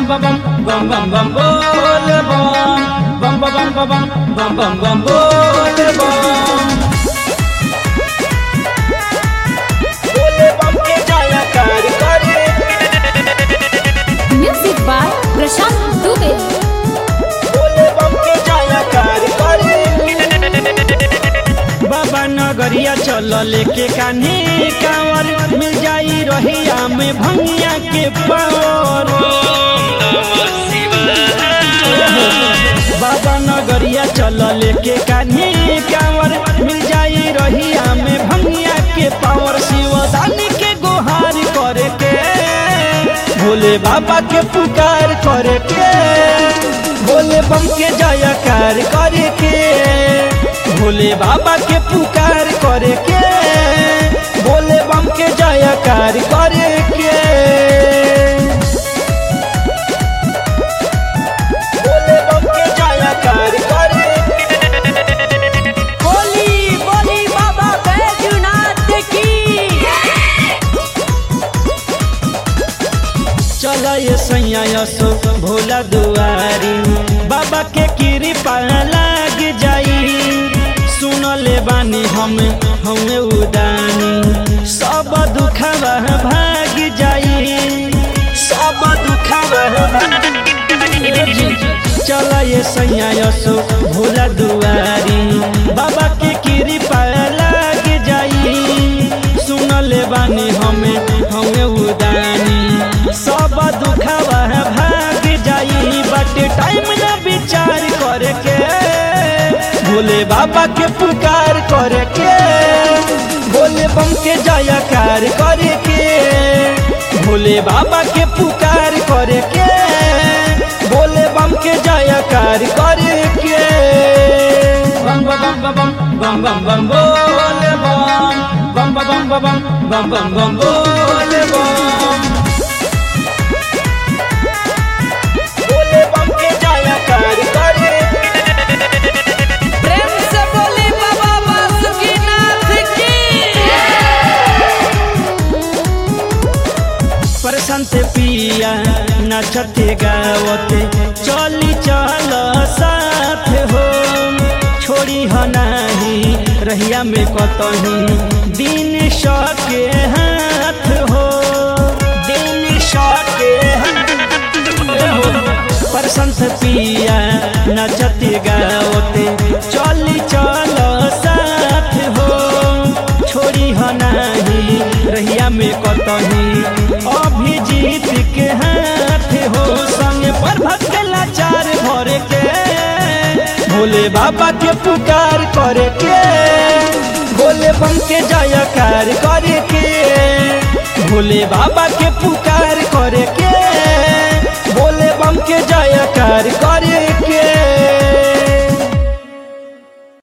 bam ba bam bam bam bam bole bam bam ba bam ba bam bam bam bam bole bam बोले बम के जाया कार करे Music by Prashant Dubey. बोले बम के जाया कार करे बाबा नगरिया चल लेके कान्हे कांवर मिल जाई रहिया में भंगिया के पावर बाबा नगरिया चल लेके कान्हे कांवर मिल जाई रहिया में भंगिया के पावर शिवदानी के गुहार करे के भोले बाबा के पुकार करे के भोले बम के जयकार करे के भोले बाबा के पुकार करे के भोले बम के जयकार करे के बोले बम के जाया कार करे बोली बोली बाबा बैजूनाथ की चल ये सैया यसो भोला दुआरी बाबा के कृपा लाग जाई सुन ले बानी हम हमें उदानी सब दुखवा भाग जाई सब दुखवा भाग चल ये सैया यसो भोला दुआरी बाबा के कृपा लाग जाई सुन ले बानी हमें हमें उदानी सब दुखवा भाग जाई बट टाइम ना विचार करे के भोले बाबा के पुकार करे के भोले बम के जयकार करे के भोले बाबा के पुकार करे के भोले बम के जयकार करे के बम बम बम बम बम बम बोले बम बम बम बम बम बम बम बोले बम बोले बम के जाया कार करे प्रेम से बोली बाबा बासुकीनाथ की प्रशांत पिया नचते गावते चली चल साथ हो छोड़ी ह नाही रहिया में कतही दिन सके हाथ हो दिन सके हाथ हो प्रशंस पिया नचते गावते चली चल साथ हो छोड़ी ह नाही रहिया में कतही अभिजीत के हाथ हो संग पर भक्तला चार भरे के भोले बाबा के पुकार करे के भोले बम के जयकार करे के भोले बाबा के पुकार करे के